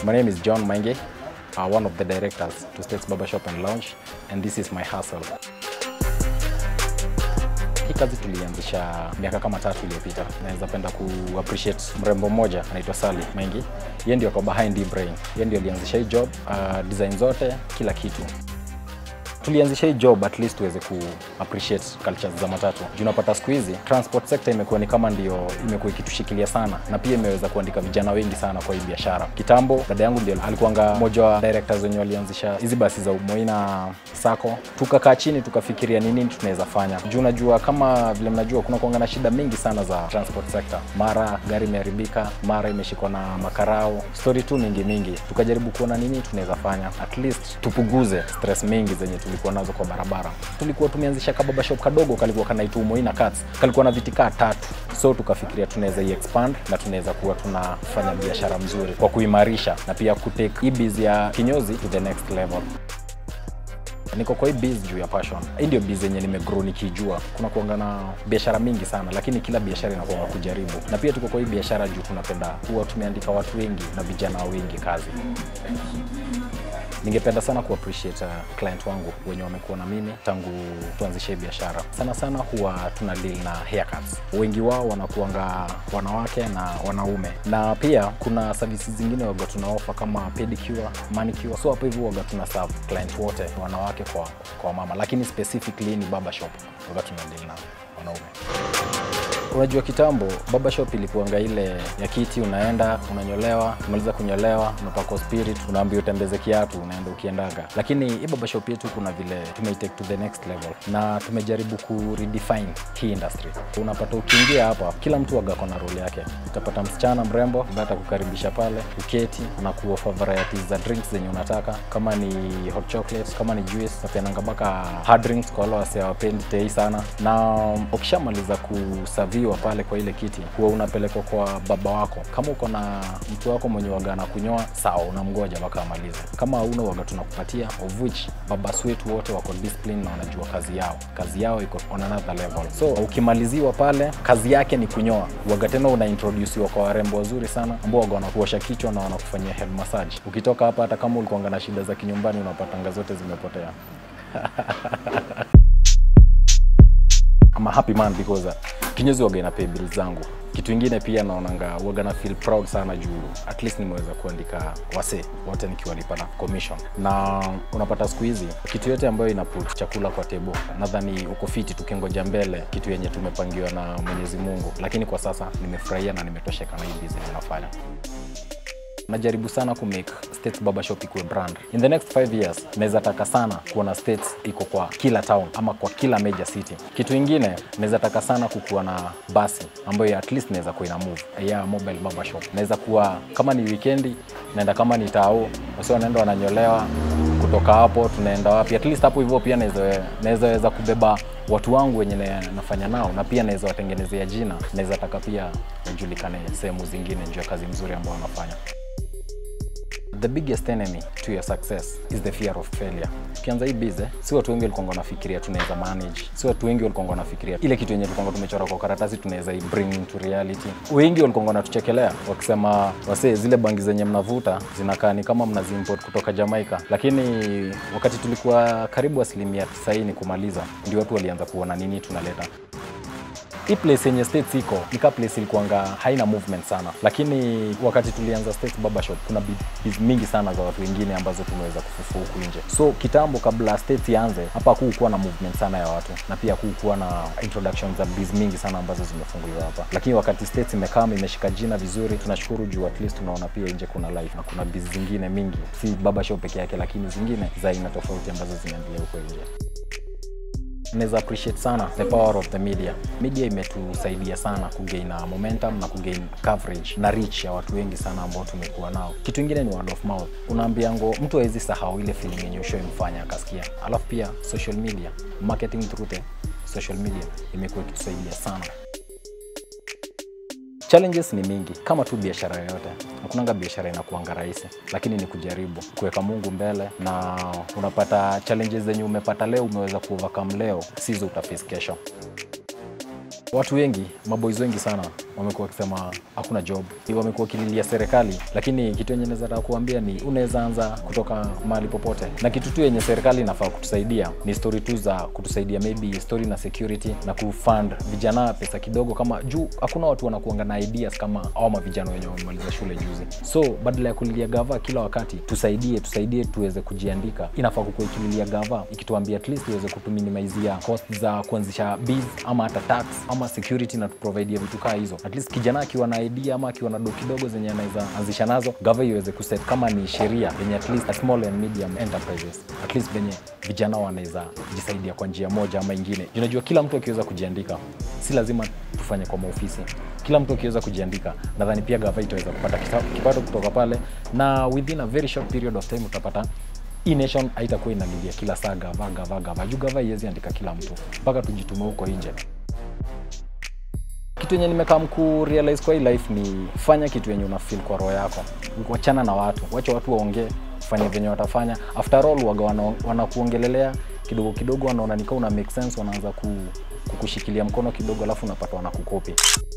My name is John Mange, uh, one of the directors to States Barbershop and Lounge, and this is my hustle. Hii kazi tulianzisha miaka kama tatu iliyopita. Naweza penda ku appreciate mrembo mmoja anaitwa Sally Maingi. Yeye ndio kwa behind hii brain. Yeye ndio alianzisha hii job, uh, design zote, kila kitu tulianzisha hii job at least tuweze ku appreciate cultures za matatu. Juu unapata siku hizi transport sector imekuwa ni kama ndio imekuwa ikitushikilia sana, na pia imeweza kuandika vijana wengi sana kwa hii biashara. Kitambo dada yangu ndio alikuwanga mmoja wa directors wenye walianzisha hizi basi za Moina Sacco. Tukakaa chini tukafikiria ni nini tunaweza fanya, juu unajua kama vile mnajua kuna kuanga na shida mingi sana za transport sector, mara gari imeharibika, mara imeshikwa na makarao, story tu mingi mingi. Tukajaribu kuona nini tunaweza fanya at least tupunguze stress mingi zenye tulikuwa nazo kwa barabara. Tulikuwa tumeanzisha kababa shop kadogo kalikuwa kanaitwa Moina Cuts, kalikuwa na vitikaa tatu, so tukafikiria tunaweza i expand na tunaweza kuwa tunafanya biashara mzuri kwa kuimarisha na pia kutake hii biz ya kinyozi to the next level niko kwa hii biz juu ya passion. Hii ndio biz yenye nimegrow nikijua. Kuna kuanga na biashara mingi sana, lakini kila biashara inakuanga kujaribu, na pia tuko kwa hii biashara juu tunapenda kuwa tumeandika watu wengi na vijana wengi kazi. Ningependa sana ku appreciate uh, client wangu wenye wamekuwa na mimi tangu tuanzishe biashara. Sana sana huwa tuna deal na haircuts. Wengi wao wanakuanga wanawake na wanaume, na pia kuna services zingine waga tuna offer kama pedicure, manicure. So hapo hivyo waga tuna serve client wote, wanawake kwa kwa mama, lakini specifically ni barber shop waga tuna deal na wanaume. Unajua kitambo barbershop ilikuanga ile ya kiti, unaenda unanyolewa, umaliza kunyolewa, unapakwa spirit, unaambiwa utembeze kiatu, unaenda ukiendaga. Lakini hii barbershop yetu kuna vile tumeitake to the next level, na tumejaribu ku redefine hii industry. Unapata ukiingia hapa, kila mtu waga kona role yake. Utapata msichana mrembo ambaye atakukaribisha pale, uketi na kuofa varieties za drinks zenye unataka, kama ni hot chocolate, kama ni juice, napeananga mpaka hard drinks kwa wale wase hawapendi tei sana, na ukishamaliza kusaviwa pale kwa ile kiti, huwa unapelekwa kwa baba wako. Kama uko na mtu wako mwenye waga na kunyoa, sawa, unamgoja mpaka amalize. Kama hauna waga, tunakupatia of which baba wetu wote wako discipline na wanajua kazi yao. Kazi yao iko on another level, so ukimaliziwa pale, kazi yake ni kunyoa. Waga tena una introduciwa kwa warembo wazuri sana ambao waga wanakuosha kichwa na wanakufanyia head massage. Ukitoka hapa, hata kama ulikuanga na shida za kinyumbani, unapatanga zote zimepotea. I'm a happy man because uh, kinyozi waga ina pay bills zangu. Kitu ingine pia naonanga waga na feel proud sana juu at least nimeweza kuandika wase wote nikiwalipa na commission, na unapata siku hizi kitu yote ambayo ina put chakula kwa table, nadhani uko fiti tukingoja mbele kitu yenye tumepangiwa na Mwenyezi Mungu, lakini kwa sasa nimefurahia na nimetosheka na hii business ninafanya najaribu sana ku make States Barbershop ikuwe brand. In the next 5 years naweza taka sana kuona States iko kwa kila town ama kwa kila major city. Kitu ingine naweza taka sana kukuwa na basi ambayo at least naweza kuwa ina move yeah, mobile barbershop. Naweza kuwa kama ni weekendi naenda kama ni tao, wasi wanaenda wananyolewa kutoka hapo tunaenda wapi? At least hapo hivyo pia naweza naweza weza kubeba watu wangu wenye na- nafanya nao, na pia naweza watengenezea jina. Naweza taka pia wajulikane sehemu zingine juu ya kazi mzuri ambao wanafanya. The biggest enemy to your success is the fear of failure. Ukianza hii bize, si watu wengi walikuwa wanafikiria tunaweza manage, si watu wengi walikuwa wanafikiria ile kitu yenye tulikuwa tumechora kwa karatasi tunaweza i bring into reality. Wengi walikuwa wanatuchekelea wakisema, wasee, zile bangi zenye mnavuta zinakaa ni kama mnaziimport kutoka Jamaica, lakini wakati tulikuwa karibu asilimia 90 kumaliza, ndio watu walianza kuona nini tunaleta hii place yenye States iko ni ka place ilikuanga haina movement sana, lakini wakati tulianza States Barbershop kuna biz mingi sana za watu wengine ambazo tumeweza kufufua huku nje. So kitambo, kabla States ianze hapa, hakukuwa na movement sana ya watu na pia hakukuwa na introduction za biz mingi sana ambazo zimefunguliwa hapa, lakini wakati States imekama imeshika jina vizuri, tunashukuru juu at least tunaona pia nje kuna life na kuna biz zingine mingi, si barbershop peke yake, lakini zingine za aina tofauti ambazo zinaendelea huko nje naweza appreciate sana the power of the media. Media imetusaidia sana kugain momentum na kugain coverage na reach ya watu wengi sana ambao tumekuwa nao. Kitu ingine ni word of mouth. Unaambia ngo mtu hawezi sahau ile feeling yenye ushoimfanya akasikia. Alafu pia social media, marketing through the social media imekuwa ikitusaidia sana. Challenges ni mingi kama tu biashara yoyote. Hakunanga biashara inakuanga rahisi, lakini ni kujaribu kuweka Mungu mbele, na unapata challenges zenye umepata leo umeweza kuovercome leo, sizo utaface kesho. Watu wengi, maboys wengi sana wamekuwa wakisema hakuna job, wamekuwa wakililia serikali, lakini kitu yenye naweza taka kuambia ni unaweza anza kutoka mahali popote, na kitu tu yenye serikali inafaa kutusaidia ni story tu za kutusaidia, maybe story na security na kufund vijana pesa kidogo, kama juu hakuna watu wanakuanga na ideas kama au mavijana wenye wamemaliza shule juzi. So badala ya kulilia gava kila wakati, tusaidie tusaidie tuweze kujiandika. Inafaa kukuwa ikililia gava ikituambia at least iweze kutuminimizia cost za kuanzisha biz ama hata tax ama security na tuprovidie vitu kaa hizo. At least kijana akiwa na idea ama akiwa na do kidogo zenye anaweza anzisha nazo, gava iweze kuset kama ni sheria yenye at least a small and medium enterprises at least venye vijana wanaweza jisaidia kwa njia moja ama ingine. Unajua, kila mtu akiweza kujiandika, si lazima tufanye kwa maofisi. Kila mtu akiweza kujiandika, nadhani pia gava itaweza kupata kita- kipato kutoka pale, na within a very short period of time utapata hii nation haitakuwa inalilia kila saa gava gava gava, juu gava iwezi andika kila mtu mpaka tujitume huko nje. Kitu yenye nimekaa mku realize kwa hii life ni fanya kitu yenye una feel kwa roho yako, wachana na watu, wacha watu waongee, fanye venye watafanya. After all waga wana- wanakuongelelea kidogo kidogo, wanaona nikaa una make sense, wanaanza ku, kukushikilia mkono kidogo, alafu unapata wanakukopi.